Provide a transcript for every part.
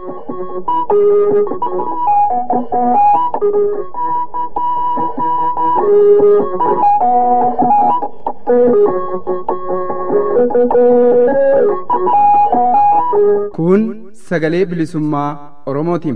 Kun sagalee bilisummaa Oromootiin.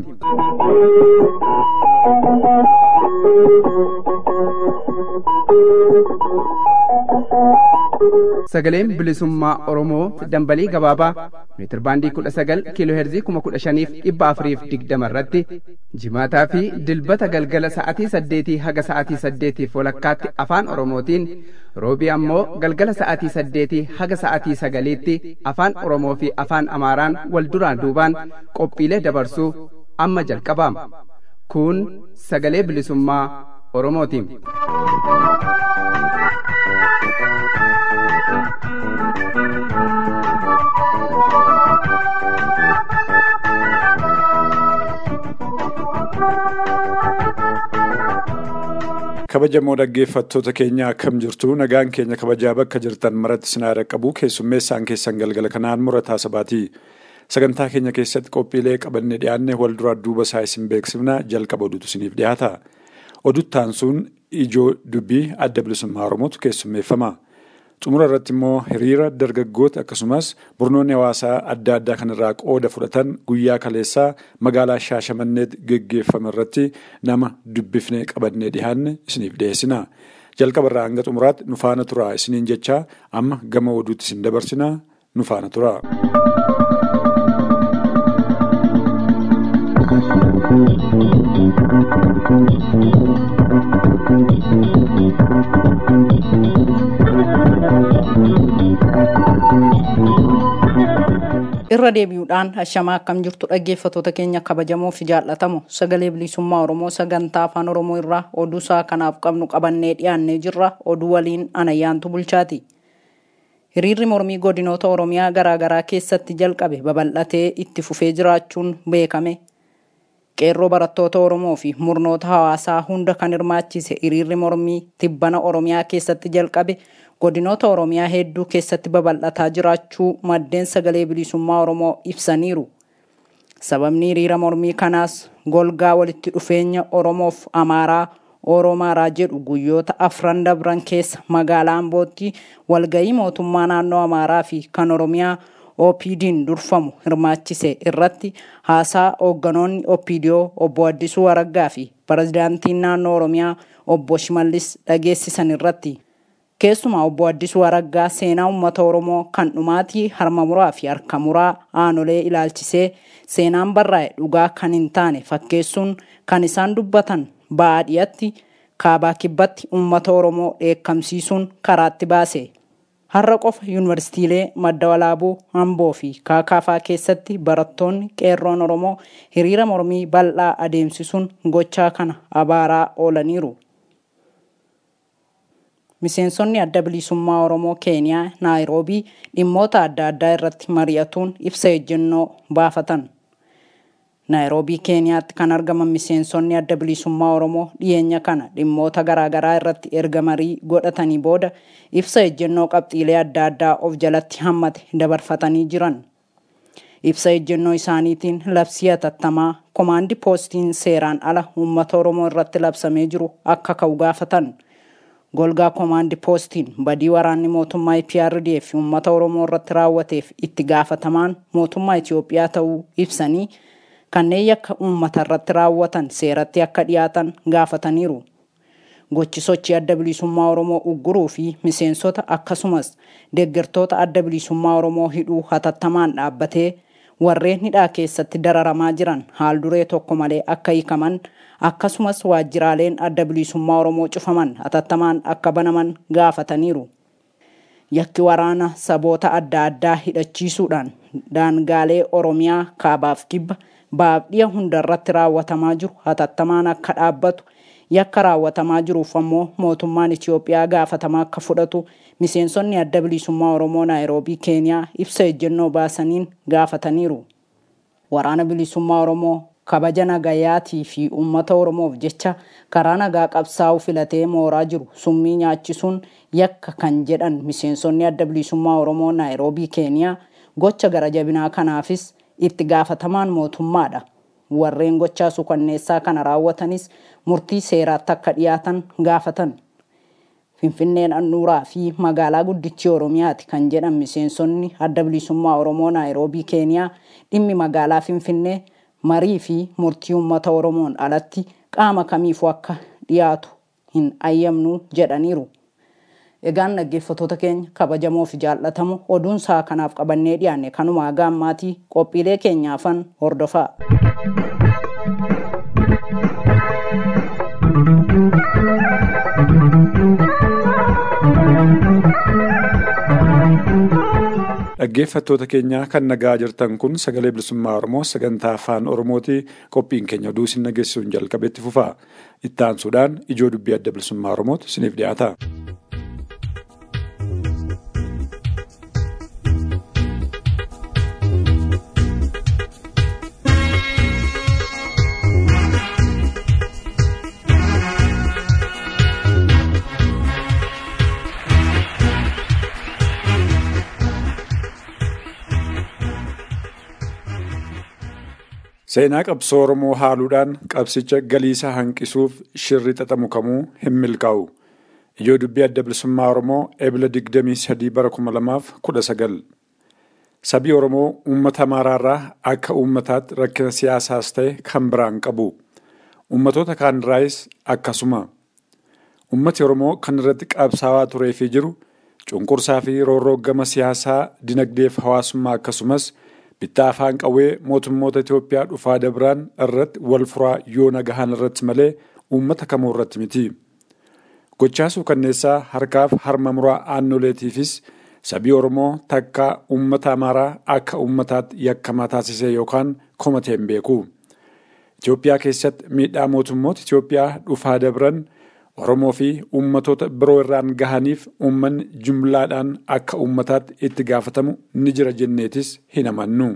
Sagaleen bilisummaa Oromoo dambalii gabaabaa meetir baandii kudha sagal kiiloo heerzii kuma kudha shaniif dhibba afuriif digdama irratti jimaataa fi dilbata galgala sa'atii saddeetii haga sa'atii saddeetiif walakkaatti afaan Oromootiin roobii ammoo galgala sa'atii saddeetii haga sa'atii sagaliitti afaan Oromoo fi afaan Amaaraan wal duraan duubaan qophiilee dabarsuu amma jalqabaama. Kun sagalee bilisummaa Oromootiin. kabajamoo dhaggeeffattoota keenya akkam jirtu nagaan keenya kabajaa bakka jirtan maratti sinaa qabu keessummeessaan keessan galgala kanaan murataa sabaati sagantaa keenya keessatti qophiilee qabannee dhiyaanne wal duraa duuba isaa isin beeksifna jalqaba oduutu isiniif dhiyaata oduttaan sun ijoo dubbii adda bilisummaa oromootu keessummeeffama xumura irratti immoo hiriira dargaggoota akkasumas murnoonni hawaasaa adda addaa kanarraa qooda fudhatan guyyaa kaleessaa magaalaa shaashamanneetti geggeeffame irratti nama dubbifnee qabannee dhiyaanne isiniif dhiyeessina jalqabarraa hanga xumuraatti nu faana turaa isiniin jechaa amma gama oduutti isin dabarsina nu faana turaa. irra deebi'uudhaan hashamaa akkam jirtu dhaggeeffatoota keenya kabajamoo fi jaallatamu sagalee bilisummaa oromoo sagantaa afaan oromoo irraa oduu isaa kanaaf qabnu qabannee dhiyaannee jirra oduu waliin anayyaantu bulchaati hiriirri mormii godinoota oromiyaa garaagaraa keessatti jalqabe babal'atee itti fufee jiraachuun beekame qeerroo barattoota oromoo fi murnoota hawaasaa hunda kan hirmaachise hiriirri mormii tibbana oromiyaa keessatti jalqabe godinoota oromiyaa hedduu keessatti babal'ataa jiraachuu maddeen sagalee bilisummaa oromoo ibsaniiru sababni hiriira mormii kanaas golgaa walitti dhufeenya oromoof amaaraa oromaaraa jedhu guyyoota afran dabran keessa magaalaa ambootti walgayii mootummaa naannoo amaaraa fi kan oromiyaa OPD'n durfamu hirmaachise irratti haasaa hoogganoonni OPDO obbo Addisuu Araggaa fi pirezidaantiin naannoo Oromiyaa obbo Shimallis dhageessisan irratti keessumaa obbo Addisuu Araggaa seenaa uummata Oromoo kan dhumaatii harma muraa fi harka muraa aanolee ilaalchisee seenaan barraa'e dhugaa kan hin taane fakkeessuun kan isaan dubbatan baadiyyaatti kaabaa kibbatti uummata Oromoo dheekkamsiisuun karaatti baase. Har'a qofa yuunivarsiitiilee madda walaabuu Amboo fi Kaakaafaa keessatti barattoonni qeerroon Oromoo hiriira mormii bal'aa adeemsisuun gochaa kana abaaraa oolaniiru. Miseensonni adda bilisummaa Oromoo Keeniyaa Naayiroobii dhimmoota adda addaa irratti mari'atuun ibsa ejjennoo baafatan. Naayiroobii Keeniyaatti kan argaman miseensonni adda bilisummaa Oromoo dhiyeenya kana dhimmoota garaagaraa irratti erga marii godhatanii booda ibsa ejjennoo qabxiilee adda addaa of jalatti hammate dabarfatanii jiran. Ibsa ejjennoo isaaniitiin labsii hatattamaa komaandi poostiin seeraan ala uummata Oromoo irratti labsamee jiru akka ka'u gaafatan. Golgaa komaandi poostiin badii waraanni mootummaa IPRDF uummata Oromoo irratti raawwateef itti gaafatamaan mootummaa Itoophiyaa ta'uu ibsanii kanneen yakka uummata irratti raawwatan seeratti akka dhiyaatan gaafataniiru. Gochi sochii adda bilisummaa Oromoo ugguruu fi miseensota akkasumas deeggartoota adda bilisummaa Oromoo hidhuu hatattamaan dhaabbatee warreen hidhaa keessatti dararamaa jiran haal duree tokko malee akka hiikaman akkasumas waajjiraaleen adda bilisummaa Oromoo cufaman hatattamaan akka banaman gaafataniiru. Yakki waraana saboota adda addaa hidhachiisuudhaan daangaalee Oromiyaa kaabaaf kibba baabdhiya hundarratti raawwatamaa jiru hatattamaan akka dhaabbatu yakka raawwatamaa jiruuf ammoo mootummaan Itoophiyaa gaafatamaa akka fudhatu miseensonni adda bilisummaa Oromoo Naayiroobii Keeniyaa ibsa ejjennoo baasaniin gaafataniiru. Waraana bilisummaa Oromoo kabaja nagayaatii fi uummata Oromoof jecha karaa nagaa qabsaa'uu filatee mooraa jiru summii nyaachisuun yakka kan jedhan miseensonni adda bilisummaa Oromoo Naayiroobii Keeniyaa gocha gara jabinaa kanaafis itti gaafatamaan mootummaadha. Warreen gochaa suukanneessaa kana raawwatanis murtii seeraatti akka dhiyaatan gaafatan. Finfinneen handhuuraa fi magaalaa guddichi Oromiyaati kan jedhan miseensonni adda bilisummaa Oromoo Naayiroobii Keeniyaa dhimmi magaalaa Finfinnee marii fi murtii uummata Oromoon alatti qaama kamiifuu akka dhiyaatu hin ayyamnu jedhaniiru. Egaan dhaggeeffattoota keenya kabajamoo fi jaallatamu oduun isaa kanaaf qabannee dhiyaanne kanuma haga ammaatii qophiilee keenyaafan hordofaa. Dhaggeeffattoota keenya kan nagaa jirtan kun sagalee bilisummaa Oromoo sagantaa afaan Oromooti qophiin keenya oduu isin nageessuun jalqabetti fufaa. Itti aansuudhaan ijoo dubbii adda bilisummaa Oromooti isiniif dhiyaata. Seenaa qabsoo Oromoo haaluudhaan qabsicha galiisaa hanqisuuf shirri xaxamu kamuu hin milkaa'u. Ijoo dubbii adda bilisummaa Oromoo ebila 23 bara 2019. Sabii Oromoo uummata Amaaraarraa akka uummataatti rakkina siyaasaas ta'e kan biraan qabu. Uummatoota kaan irraayis akkasuma. Uummati Oromoo kan irratti qabsaawaa turee fi jiru cunqursaa fi roorroo gama siyaasaa, dinagdee fi hawaasummaa akkasumas bittaa afaan qawwee mootummoota Itoophiyaa dhufaa dabiraan irratti wal furaa yoo nagahan irratti malee uummata kamuu irratti miti. Gochaa suukanneessaa harkaaf harma muraa aannoleetiifis sabii Oromoo takka uummata Amaaraa akka uummataatti yakkamaa taasisee yookaan komatee hin beeku. Itoophiyaa keessatti miidhaa mootummoota Itoophiyaa dhufaa dabran Oromoo fi uummatoota biroo irraan gahaniif uummanni jumlaadhaan akka uummataatti itti gaafatamu ni jira jenneetis hin amannu.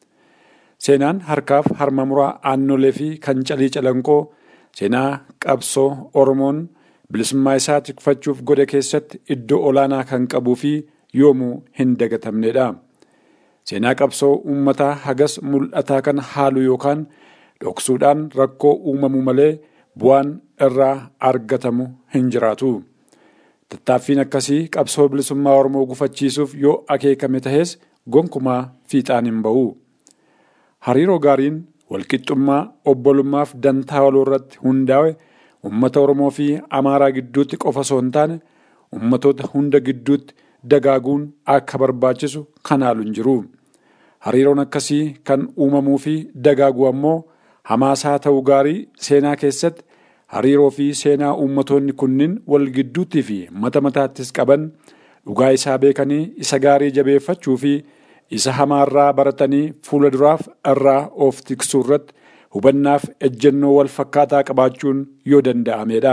Seenaan harkaaf harma muraa aannolee fi kan calii calanqoo seenaa qabsoo Oromoon bilisummaa isaa tikfachuuf godhe keessatti iddoo olaanaa kan qabuu fi yoomuu hin dagatamnedha. Seenaa qabsoo uummataa hagas mul'ataa kan haalu yookaan dhoksuudhaan rakkoo uumamu malee bu'aan irraa argatamu hin jiraatu. Tattaaffiin akkasii qabsoo bilisummaa Oromoo gufachiisuuf yoo akeekame tahes gonkumaa fiixaan hin ba'u. Hariiroo gaariin walqixxummaa obbolummaaf dantaa waloo irratti hundaa'e uummata Oromoo fi Amaaraa gidduutti qofa osoo hin taane uummatoota hunda gidduutti dagaaguun akka barbaachisu kan haalu hin jiru. Hariiroon akkasii kan uumamuu fi dagaagu ammoo hamaasaa ta'uu gaarii seenaa keessatti hariiroo fi seenaa uummatoonni kunniin wal gidduutti fi mata mataattis qaban dhugaa isaa beekanii isa gaarii jabeeffachuu fi isa hamaarraa baratanii fuula duraaf irraa of tiksuu irratti hubannaaf ejjennoo wal fakkaataa qabaachuun yoo danda'amedha.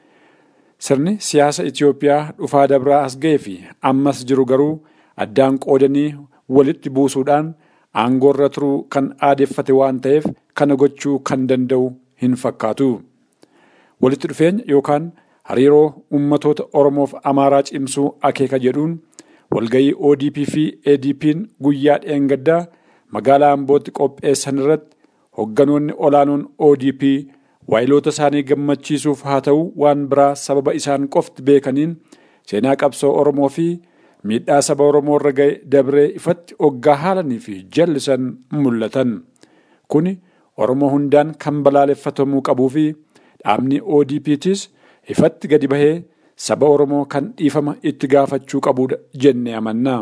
Sirni siyaasa Itoophiyaa dhufaa dabraa as ga'ee fi ammas jiru garuu addaan qoodanii walitti buusuudhaan aangoorra turuu kan aadeffate waan ta'eef kana gochuu kan danda'u hin fakkaatu. Walitti dhufeenya yookaan hariiroo uummatoota Oromoof Amaaraa cimsuu akeeka jedhuun walgayii ODP fi ADP'n guyyaa dheengaddaa magaalaa Ambootti qopheessan irratti hogganoonni olaanoon ODP waayiloota isaanii gammachiisuuf haa ta'u waan biraa sababa isaan qofti beekaniin seenaa qabsoo Oromoo fi miidhaa saba Oromoo irra ga'e dabree ifatti oggaa haalanii fi jallisan mul'atan. Kuni Oromoo hundaan kan balaaleffatamuu qabuu fi dhaabni ODP'tis ifatti gadi bahee saba Oromoo kan dhiifama itti gaafachuu qabudha jennee amanna.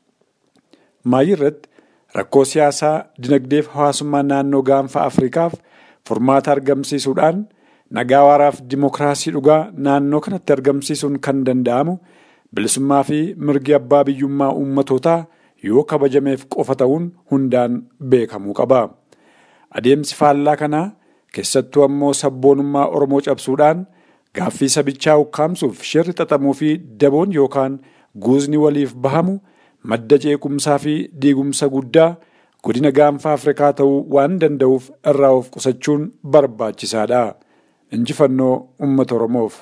Maayii irratti rakkoo siyaasaa, dinagdeef hawaasummaa naannoo gaanfa Afrikaaf furmaata argamsiisuudhaan nagaa waaraaf dimokiraasii dhugaa naannoo kanatti argamsiisuun kan danda'amu bilisummaa fi mirgi abbaa biyyummaa uummatootaa yoo kabajameef qofa ta'uun hundaan beekamuu qaba. Adeemsi faallaa kanaa keessattuu ammoo sabboonummaa Oromoo cabsuudhaan gaaffii sabichaa ukkaamsuuf shirri xaxamuu fi daboon yookaan guuzni waliif bahamu madda ceequmsaa fi diigumsa guddaa godina gaanfa Afrikaa ta'uu waan danda'uuf irraa of qusachuun barbaachisaadha. Injifannoo uummata Oromoof.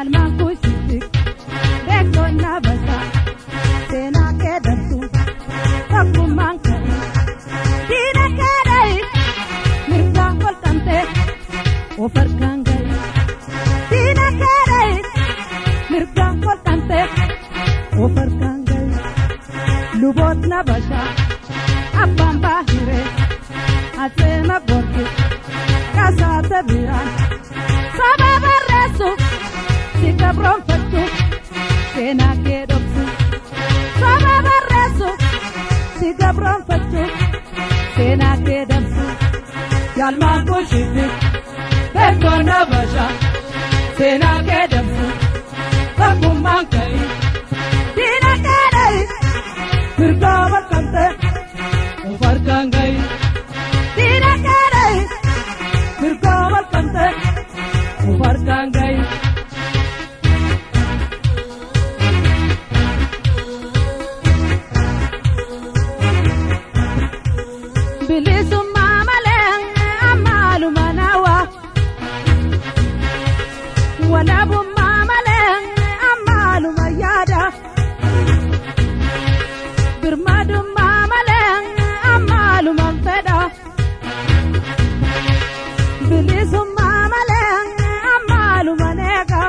Yalmaan kuusitti beekonna basaa seenaa kee darsu tokkummaan ka'e diina kee dhayi mirgaan kolqamtee of harkaan gahi diina kee dhayi mirgaan kolqamtee of harkaan gahi lubootna bashaa abbaan baahiree aseema borge kasaate biraan saba barreessu si gabroonfachu seenaa kee dhoksu saba barreessu si gabroonfachu seenaa kee dabsu yaalmaan kushiti beekonna bashaa seenaa kee dabsu tokkummaan ka'i diina kee dhayi mirgaa balqamte of harkaan gahi diina kee dhayi mirgaa balqamte of harkaan gahi. bilisummaa malee ammaaluma nawa walabummaa malee ammaaluma yaada birmadummaa malee ammaaluma fedha bilisummaa malee ammaaluma neega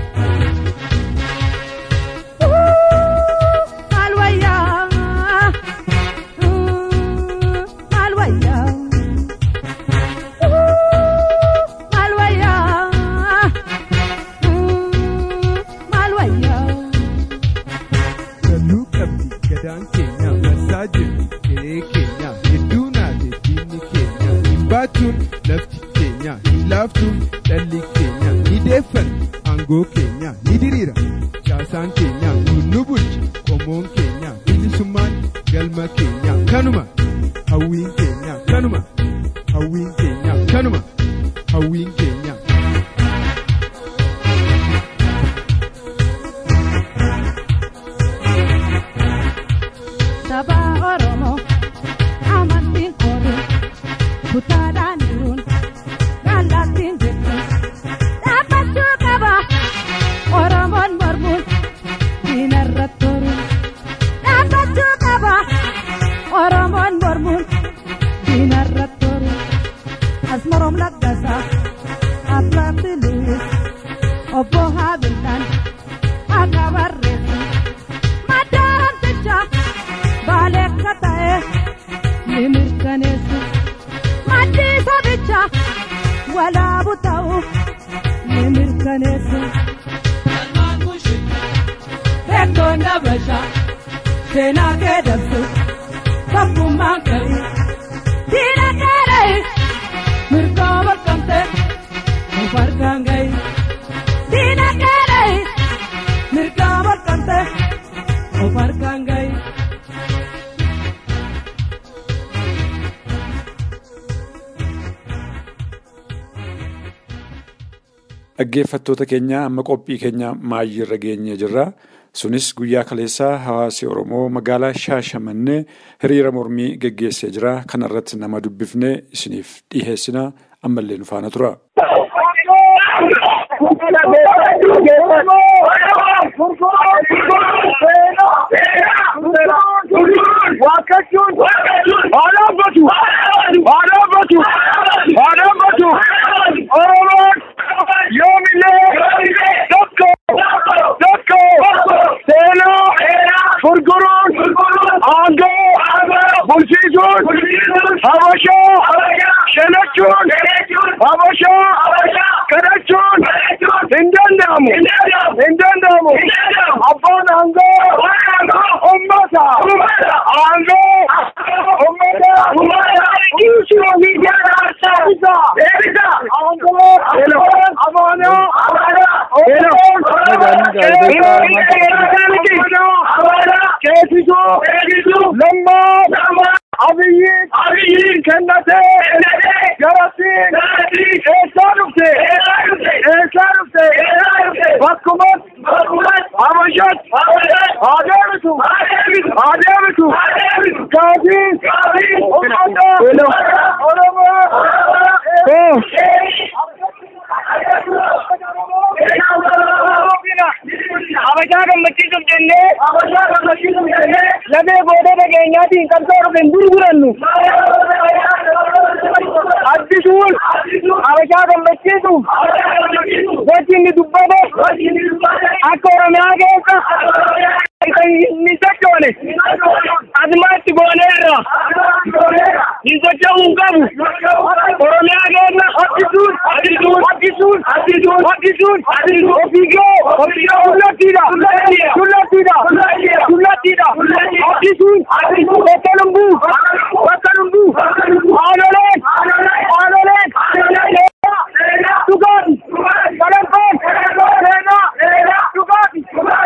maal wayyaa maal wayyaa maal wayyaa maal wayyaa. Salluu qabdi gadaan keenya marsaa jirti qe'ee keenya hedduu naate diinni keenya hin baachuun lafti keenya hin laaftuun dhalli keenya ni deeffanna aangoo keenya ni diriira caasaan keenya nuun nu bulcha qomoon keenya bilisummaan galma keenya kanuma hawwiin keenya kanuma hawwiin keenya kanuma hawwiin keenya. saba oromoo amantiin kooduu kutaadhaan jiruun gaallaattiin jirtu dhaabbachuu qaba oromoon mormuun diinarratti toruun dhaabbachuu qaba oromoon mormuun diinarratti toruun asmaroom laggasaa abbaatti luwis obbo haabiltaan akka barreessu madaaramticha baalee akka ta'e ni mirkaneessu maddii sabicha walaabu ta'u ni mirkaneessu. Beektoonni Habashaa seenaa kee dabsu tokkummaan ka'e diina kee dhayi mirgaa balqamte of harkaan gahi diina kee dhayi mirgaa balqamte of harkaan gahi. Dhaggeeffattoota keenya amma qophii keenya maayyiirra geenyee jirra. Sunis guyyaa kaleessaa hawaasi Oromoo magaalaa Shaashamannee hiriira mormii geggeessee jira. Kana irratti nama dubbifnee isiniif dhiheessina. Ammallee nu faana tura. Waakachuun haadhaabbatu haadhaabbatu haadhaabbatu Oromoon yoomillee tokko tokko seenaa furguruun aangoo bulchiisuun habashaa shanachuun habashaa kadhachuun hin danda'amu hin danda'amu abbaan aangoo ummata aangoo ummata dhiisuu fi deebisa deebisa aangoo amaanaa Keessisu lammaa abiyyiin kennatee garasiin eessaa dhufte eessaa dhufte bakkumas habashat haa deebitu haa deebitu gaafii ummata oromoo Habashaa gammachiisuuf jennee. Habashaa gammachiisuuf jennee. Lafee gootota keenyaatiin qabsoo dhufe hin gurgurannu. Addisuun. Habashaa gammachiisuuf. Gochi inni dubbate. Akka Oromiyaa keessa. Inni sochoone. Adumaatti gooneerra. Hin socho'uu qabu. Oromiyaa keessa. Addisuun. Addisuun. Addisuun. Addisuun. Addisuun. Addisuun. Ofiigoo. Ofiigoo. Tullattiidha. Tullattiidha. Tullattiidha. Addisuun. Bakka lumbuu. Bakka lumbuu. Haanoleen. Haanoleen. Dhugaati. Salankoon. Seenaa. Dhugaati.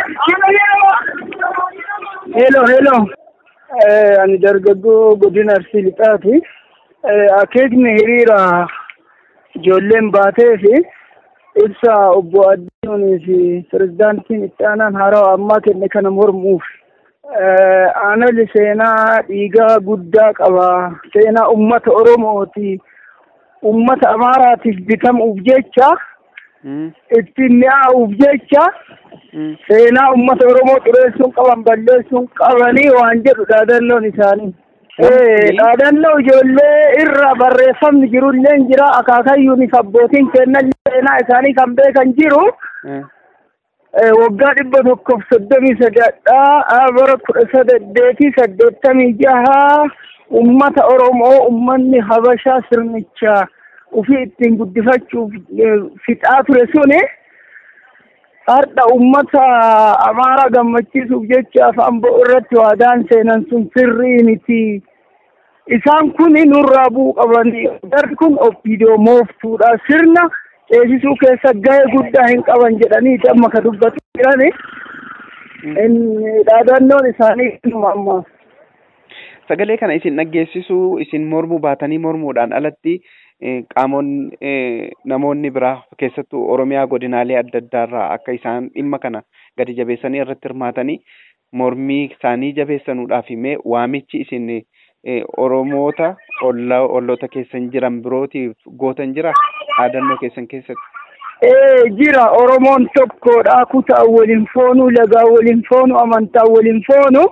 Hello, hello. Ani dargaggoo godina Arsii Lixaati. Akeekni hiriira ijoolleen baatee fi ibsa obbo Addiinoonii fi pirezidaantiin itti aanaan haarawaa ammaa kenne kana mormuuf. Aanoli seenaa dhiigaa guddaa qaba. Seenaa uummata Oromooti. Uummata Amaaraatiif bitamuuf jecha ittiin mi'aawuuf jecha seenaa uummata Oromoo xureessuun qaban balleessuun qabanii waan jedhu dhaadannoon isaanii. Dhaadannoo ijoollee irra barreeffamni jirullee jira akaakayyuun abbootiin kennan seenaa isaanii kan beekan jiru. Waggaa dhibba tokkoof soddomii sadaadhaa bara kudha saddeetii saddeettamii jaha uummata Oromoo uummanni Habashaa sirnicha ofii ittiin guddifachuuf fixaa ture suni. Har'a uummata Amaaraa gammachiisuuf jecha Amboo irratti waadaan seenan sun sirrii miti. Isaan kun nurraa bu'uu qabanii darbi kun obbidoo mooftuudha. Sirna ceesisuu keessa gahee guddaa hin qaban jedhanii amma ka dubbatu jirani. Dhaadannoon isaanii inuma ammaa. Sagalee kana isin dhaggeessisuu isin mormuu baatanii mormuudhaan alatti qaamonni namoonni biraa keessattuu Oromiyaa godinaalee adda addaarraa akka isaan dhimma kana gadi jabeessanii irratti hirmaatanii mormii isaanii jabeessanuudhaaf himee waamichi isin Oromoota olloota keessan jiran birootiif gootan jira dhaadannoo keessan keessatti. Ee jira Oromoon tokkodha kutaa waliin foonu lagaa waliin foonu amantaa waliin foonu.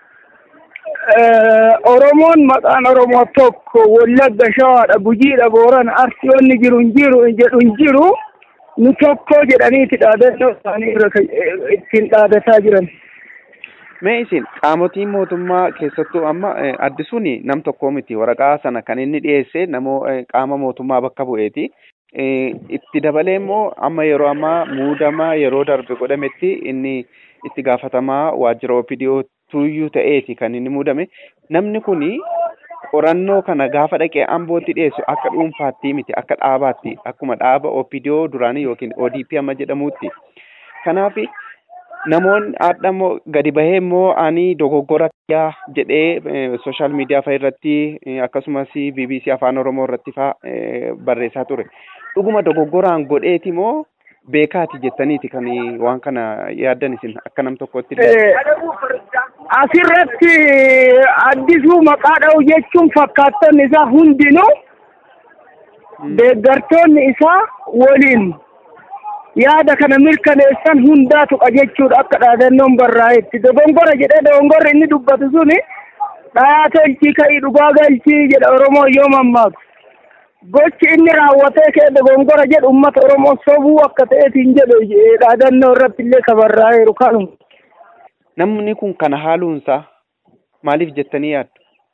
Oromoon maqaan Oromoo tokko Wallagga Shawaadha Gujiidha Boorana Arsiyoonni jiru hin jiru jedhu hin jiru nu tokko jedhaniiti dhaadannoo isaanii irra ittiin dhaadataa jiran. Mee isin qaamotiin mootummaa keessattuu amma addisuun nam tokkoo miti waraqaa sana kan inni dhiyeesse namoo qaama mootummaa bakka bu'eeti. Itti dabalee immoo amma yeroo ammaa muudama yeroo darbe godhametti inni itti gaafatamaa waajjira OPDO tuyyuu ta'eeti kan inni muudame. Namni kuni qorannoo kana gaafa dhaqee ambootti dhiyeessu akka dhuunfaatti miti akka dhaabaatti akkuma dhaaba OPDO duraanii yookiin ODP amma jedhamuutti. Kanaaf namoonni haadha immoo gadi bahee immoo ani dogoggora yaa jedhee sooshaal miidiyaa fa'a irratti akkasumas BBC afaan Oromoo irratti fa'a barreessaa ture. Dhuguma dogoggoraan godheeti moo beekaati jettaniiti kan waan kana yaaddan isin akka nam tokkotti. Asirratti addisuu maqaa dha'u jechuun fakkaattoonni isaa hundinuu deeggartoonni isaa waliin yaada kana mirkaneessan hundaa tuqa jechuudha akka dhaadannoon barraa'etti dogongora jedhee dogongorri inni dubbatu suni dhayaa tolchii ka'ii dhugaa galchii jedha Oromoo yoo mammaaku. Gochi inni raawwatee kee dogongora jedhu uummata Oromoo sobuu akka ta'eetiin jedhu dhaadannoo irratti illee ka barraa'eeru kanuma. Namni kun kana haaluunsaa maaliif jettanii yaaddu?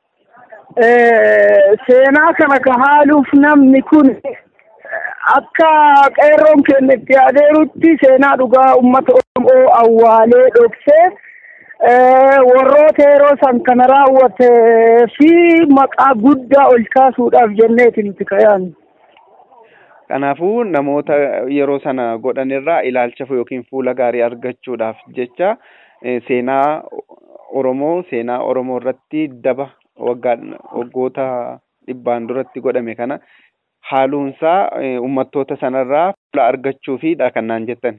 Seenaa kana ka haaluuf namni kun akka qeerroon keenya itti adeerutti seenaa dhugaa uummata Oromoo awwaalee dhoksee warroota yeroo san kana raawwatee fi maqaa guddaa ol kaasuudhaaf jenneeti nuti ka'an. Kanaafuu namoota yeroo sana godhanirraa ilaalcha yookiin fuula gaarii argachuudhaaf jecha seenaa Oromoo seenaa Oromoo irratti daba waggoota dhibbaan duratti godhame kana haaluunsaa uummattoota sanarraa fuula argachuufidha kan naan jettan.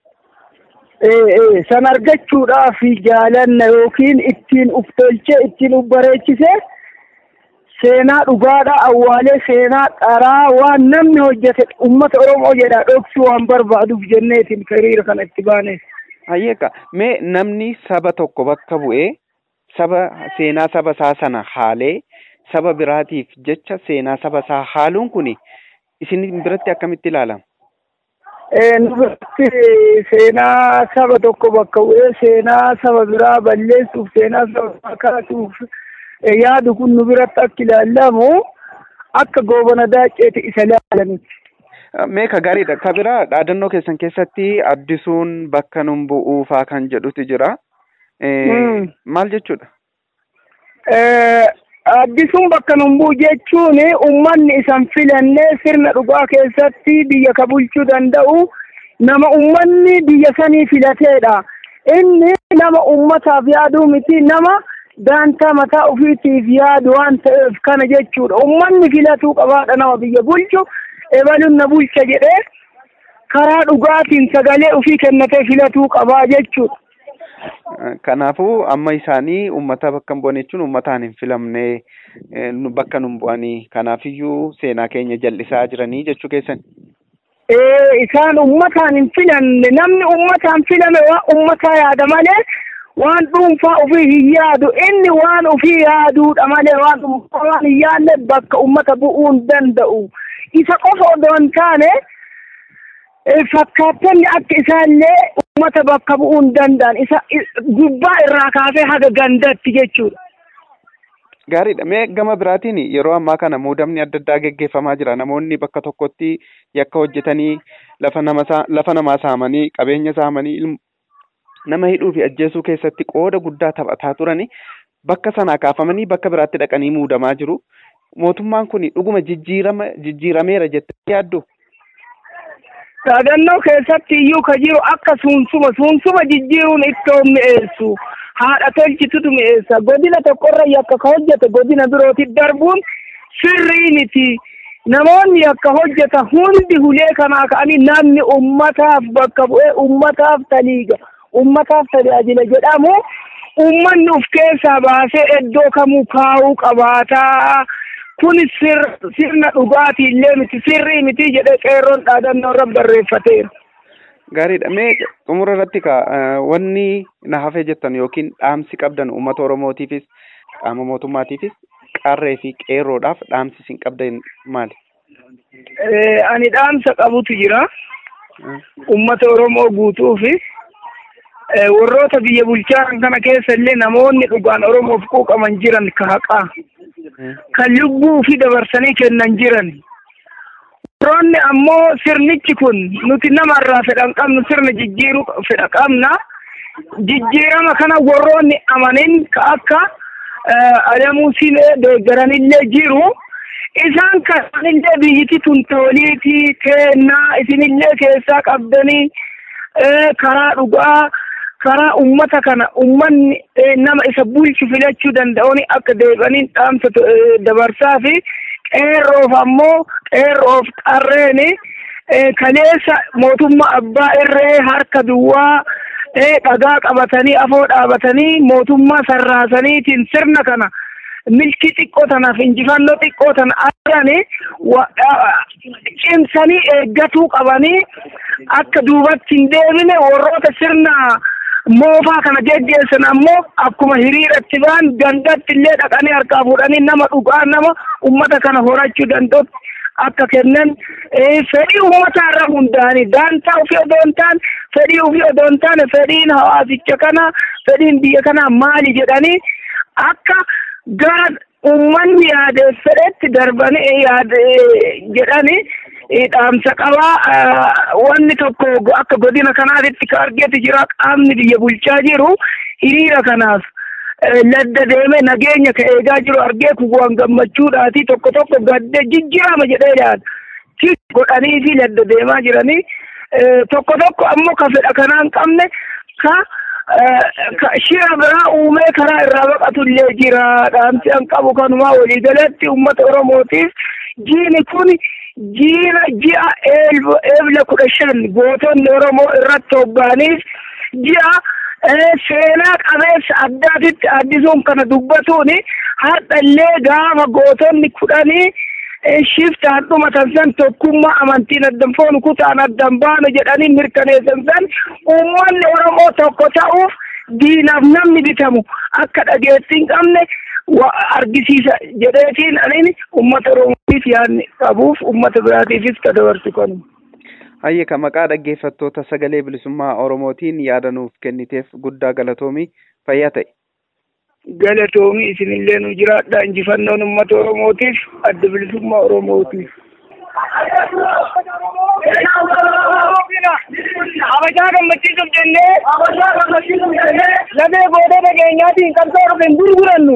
San argachuudhaaf jaalanna yookiin ittiin uf tolchee ittiin uf bareechise seenaa dhugaadha awwaalee seenaa qaraa waan namni hojjete uummata Oromoo jedha dhoksuu waan barbaaduuf jenneetiin hiriira kana itti baane. Hayyeeka mee namni saba tokko bakka bu'ee saba seenaa saba isaa sana haalee saba biraatiif jecha seenaa saba isaa haaluun kun isin biratti akkamitti ilaalama? nu biratti seenaa saba tokko bakka bu'ee seenaa saba biraa balleessuuf seenaa saba biraa kaasuuf yaadu kun nu biratti akka ilaallamu akka goobana daacceeti isa ilaalanitti. Mee ka gaariidha. Ka biraa dhaadannoo keessan keessatti addisuun bakka nun bu'uufaa kan jedhutu jira. Maal jechuudha? Addisuun bakka nun bu'u jechuun uummanni isan filannee sirna dhugaa keessatti biyya ka bulchuu danda'u nama uummanni biyya sanii filateedha. Inni nama uummataaf yaaduu miti nama daantaa mataa ofiitiif yaadu waan ta'eef kana jechuudha. Uummanni filatuu qabaadha nama biyya bulchu. ebaluun na bulcha jedhee karaa dhugaatiin sagalee ofii kennatee filatuu qabaa jechuudha. Kanaafuu amma isaanii uummata bakka hin bu'an jechuun uummataan hin filamne bakka nun bu'anii kanaafiyyuu seenaa keenya jal'isaa jiranii jechuu keessan. Ee isaan uummataan hin filanne namni uummataan filame waan uummataa yaada malee waan dhuunfaa ofii hin yaadu inni waan ofii yaaduudha malee waan dhuunfaa waan hin yaadne bakka uummata bu'uu hin danda'u. isa qofa odoo hin taane fakkaattonni akka isaallee uummata bakka bu'uu hin danda'an isa gubbaa irraa kaasee haga gandatti jechuudha. Gaariidha. Mee gama biraatiin yeroo ammaa kana muudamni adda addaa geggeeffamaa jira. Namoonni bakka tokkotti yakka hojjetanii lafa nama lafa namaa saamanii qabeenya saamanii nama hidhuu fi ajjeesuu keessatti qooda guddaa taphataa turani bakka sanaa kaafamanii bakka biraatti dhaqanii muudamaa jiru. mootummaan kun dhuguma jijjiirama jijjiirameera jettee yaaddu? Dhaadannoo keessatti iyyuu ka jiru akka suunsuma suunsuma jijjiiruun ittoo mi'eessu haadha tolchitutu mi'eessa godina tokkorra yakka ka hojjete godina birootti darbuun sirrii miti namoonni yakka hojjeta hundi hulee kanaa ka'anii namni ummataaf bakka bu'ee ummataaf taliiga ummataaf tajaajila jedhamu ummanni uf keessaa baasee iddoo kamuu kaa'uu qabaataa. kun sirna dhugaatii illee miti sirrii miti jedhee qeerroon dhaadannoo irra barreeffateera. Gaariidha. Mee xumura irratti ka wanni na hafee jettan yookiin dhaamsi qabdan uummata Oromootiifis qaama mootummaatiifis qarree fi qeerroodhaaf dhaamsi isin qabdan maali? Ani dhaamsa qabutu jira. Uummata Oromoo guutuu fi warroota biyya bulchaa kana keessa illee namoonni dhugaan Oromoof quuqaman jiran ka haqaa. kan lubbuu fi dabarsanii kennan jiran. Warroonni ammoo sirnichi kun nuti namarraa fedhan qabnu sirna jijjiiruu fedha qabna. Jijjiirama kana warroonni amanin ka akka Adamuu Silee deeggaranillee jiru. Isaan kanillee biyyiti tun tooliiti kennaa isinillee keessaa qabdanii karaa dhugaa karaa ummata kana ummanni nama isa bulchu filachuu danda'uun akka deebi'aniin dhaamsa dabarsaa fi qeerroof ammoo qeerroof qarreen kaleessa mootummaa abbaa irree harka duwwaa dhagaa qabatanii afoo dhaabatanii mootummaa sarraasaniitiin sirna kana milkii xiqqoo tanaaf injifannoo xiqqoo tana argani cimsanii eeggatuu qabanii akka duubatti hin deebine warroota sirna moofaa kana geggeessan ammoo akkuma hiriiratti ba'an gandatti illee dhaqanii harkaa fuudhanii nama dhugaa nama ummata kana horachuu danda'utti akka kennan fedhii uummataa irra hundaa'anii daantaa ofii odoo hin taane fedhii ofii odoo hin taane fedhiin hawaasicha kana fedhiin biyya kanaa maali jedhanii akka gara uummanni yaade fedhetti darbanii yaade jedhanii dhaamsa qabaa wanni tokko akka godina kanaatitti ka argeeti jira qaamni biyya bulchaa jiru hiriira kanaaf ladda deeme nageenya ka eegaa jiru argee kuwwan gammachuudhaati tokko tokko gadde jijjiirama jedhee yaada tis godhanii fi ladda deemaa jiranii tokko tokko ammoo ka fedha kanaan qabne ka shira biraa uumee karaa irraa baqatu illee jira dhaamsi an qabu kanumaa waliigalatti uummata oromootiif jiini kun jiina ji'a eebla kudha shan gootonni oromoo irratti hoggaaniif ji'a seenaa qabeessa addaatitti addisuun kana dubbatuun har'a illee gaafa gootonni kudhanii shiftaan dhumatan san tokkummaa amantiin addan foonu kutaan addan baanu jedhanii mirkaneessan san uummanni Oromoo tokko ta'uuf diinaaf namni bitamu akka dhageettii hin qabne argisiisa jedheetiin anin uummata Oromootiif yaadni qabuuf uummata biraatiifis ka dabarsu kanuma. Hayye ka maqaa dhaggeeffattoota sagalee bilisummaa Oromootiin yaada nuuf kenniteef guddaa galatoomii fayyaa ta'e. Galatoomii isinillee nu jiraadha injifannoon uummata Oromootiif adda bilisummaa Oromootiif. Habashaa gammachiisuuf jennee lafee gootee dhageenyaatiin qabsoo dhufe hin gurgurannu.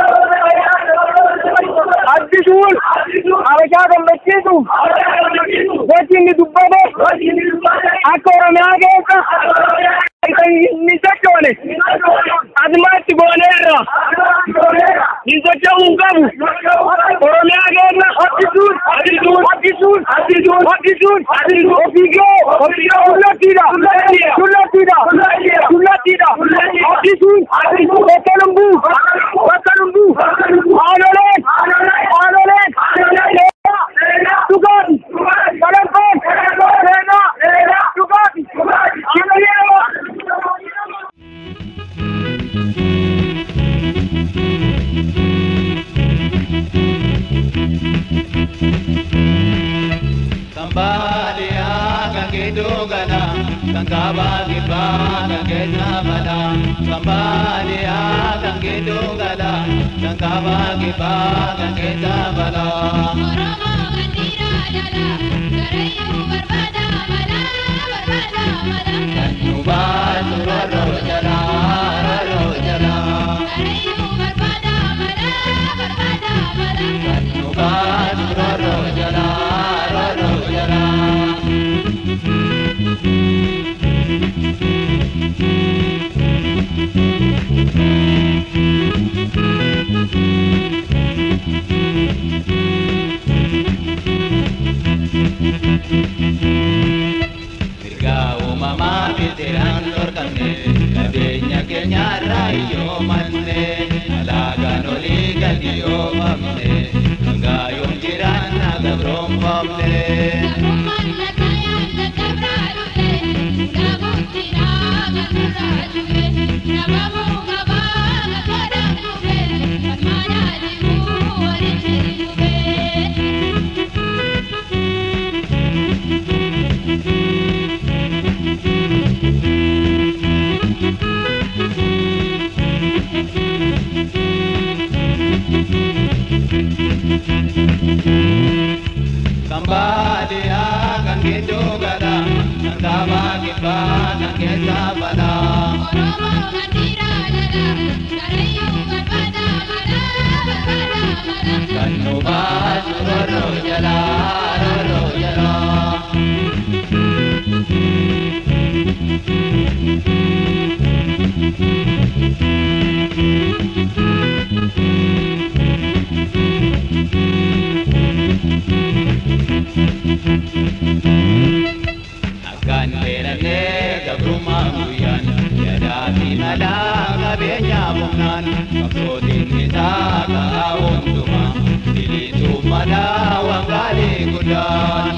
Addisuun habashaa gammachiisuuf gochi inni dubbate akka Oromiyaa keessa ni sochoone adumaatti gooneerra ni socho'uu hin qabu Oromiyaa keessa hoddisuun hoddisuun hoddisuun hoddisuun ofiigoo kullattiidha kullattiidha kullattiidha hoddisuun bakka lumbuu bakka lumbuu haanoleen haanoleen dhugaati salankoon seenaa dhugaati kibbeera Kambalia kangedogala kangaba giba kangezabala Kambalia kangedogala kangaba giba kangezabala Oromo gandira dala garayu barbada mala barbada mala Kanuba suroro jala roro jala garayu barbada mala barbada mala Kanuba suroro jala roro jala Mirga uumamaa bitiraan dhorkamne qabeenya keenya irraa iyyoo manne alaagaan olii gadi oofamne hangaa yoom jiraan na gabroonfamne. Gabrummaan lakkaayaan lakkabraa dhufe gabuutti dhaaga nurraa dhufe nabamuu qabaa gabbaadhaan dhufe falmaadhaa dhibuu walitti dhufe. Kambadia kan gitu gada, kan kaba kiba kan kesa bala. Oromo gandira dala garayu barbada mala barbada mala Kan nuba suroro jala roro jala. Akkan beelannee gabrummaa guyyaan yadaa fi malaa qabeenya humnaan qabsootiin isaa ka'aa hundumaa biliisuuf malaa wangaalee guddaan.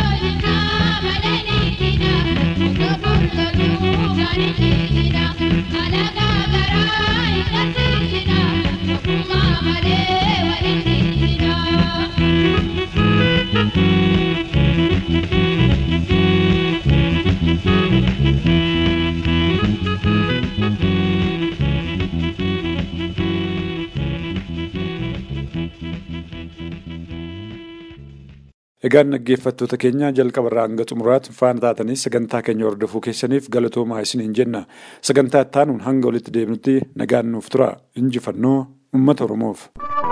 Egaan dhaggeeffattoota keenya jalqabarraa hanga xumuraatti faana taatanii sagantaa keenya hordofuu keessaniif galatoomaa isiniin jenna. Sagantaa ittaanuun hanga walitti deebinutti nagaan nuuf tura. Injifannoo uummata Oromoof.